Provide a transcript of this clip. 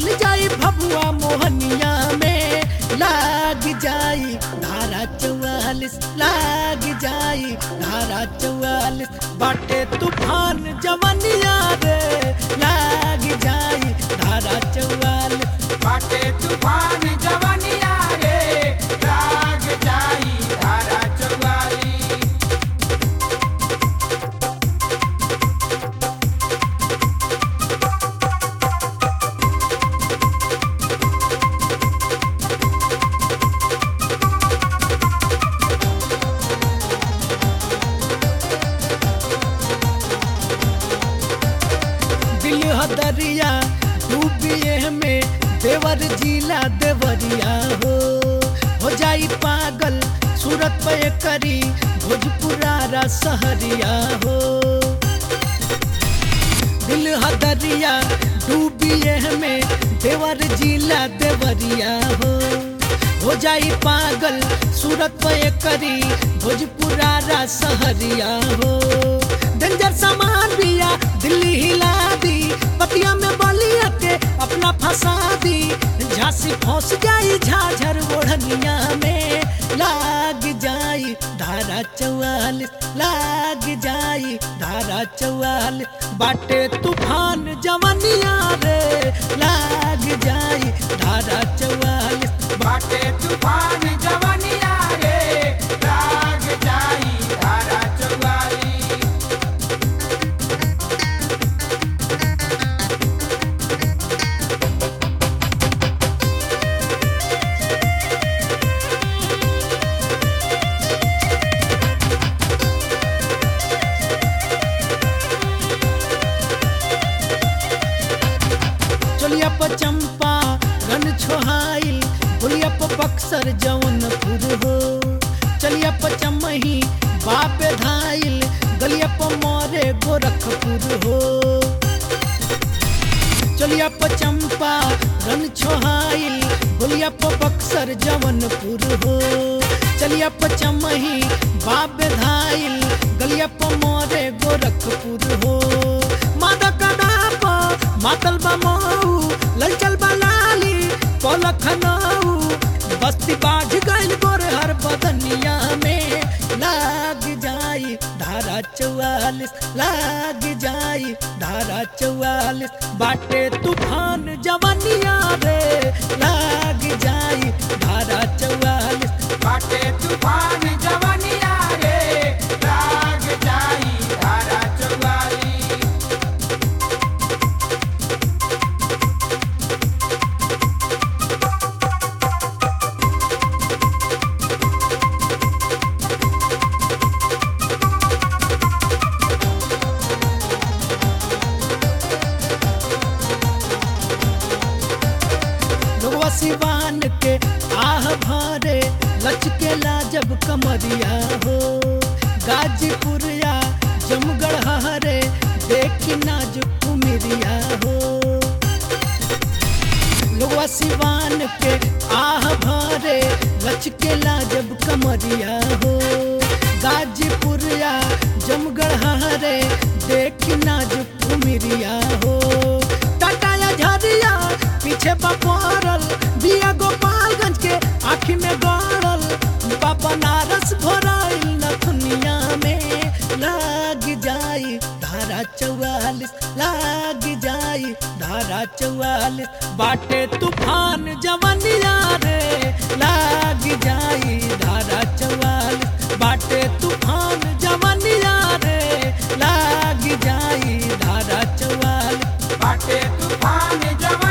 चल जाई भभुआ मोहनिया में लाग जाई धारा चौवालिस लाग जाई धारा चौवालिस बाटे तूफान जवनिया रे लाग जाई धारा चौवालिस बाटे तूफान जवनिया रे लाग जाई धारा चौवाली दिल हदरिया डूबिए में देवर जिला देवरिया हो हो जाई पागल सूरत पे करी भोजपुरारा सहरिया हो दिल हदरिया डूबिए में देवर जिला देवरिया हो हो जाई पागल सूरत पे करी भोजपुरारा सहरिया हो डेंजर सामान बिया दिल्ली हिला दी पतिया में बलिया के अपना फंसा दी झांसी फंस जाई झाझर ओढ़निया में लाग जाई धारा चौवालिस लाग जाई धारा चौवालिस बाटे तूफान जवनिया रे लाग जाई धारा चौवालिस बाटे तूफान जवनिया रे लाग जाई धारा चौवाली चलिया प चंपा रन छोहाइल बोलिया प बक्सर जौनपुर हो चलिया प चमही बाप धाइल गलिया प मोरे गोरखपुर हो चलिया प चंपा रन छोहाइल बोलिया प बक्सर जौनपुर हो चलिया प चमही बाप धाइल गलिया प मोरे गोरखपुर हो मादा कडाप मातल बमऊ ललचल बलाली पलखनऊ बस्ती बाढ़ गइल गोरे हर बदनिया में लाग जाई धारा चौवालिस लाग जाई धारा चौवालिस बाटे तूफान जवनिया रे लाग जाई धारा चौवालिस बाटे तूफान जवनिया रे लाग जाई धारा चौवाली लोगवा सिवान के आह भरे लचकेला जब कमरिया हो गाजीपुरिया जमगढ़ हरे देख नाजुक उमिरिया हो लोगवा सिवान के आह भरे लचकेला जब कमरिया हो गाजीपुरिया जमगढ़ हरे देख नाजुक उमिरिया हो टाटा या झरिया पीछे बपरल बिया गोपालगंज के आँखी में गड़ल बाबा नारस भराइल नथुनिया में लाग जाई धारा चौवालिस लाग जाई धारा चौवालिस बाटे तूफान जवनिया रे लाग जाई धारा चौवालिस बाटे तूफान जवनिया रे लाग जाई धारा चौवालिस बाटे तूफान जवनिया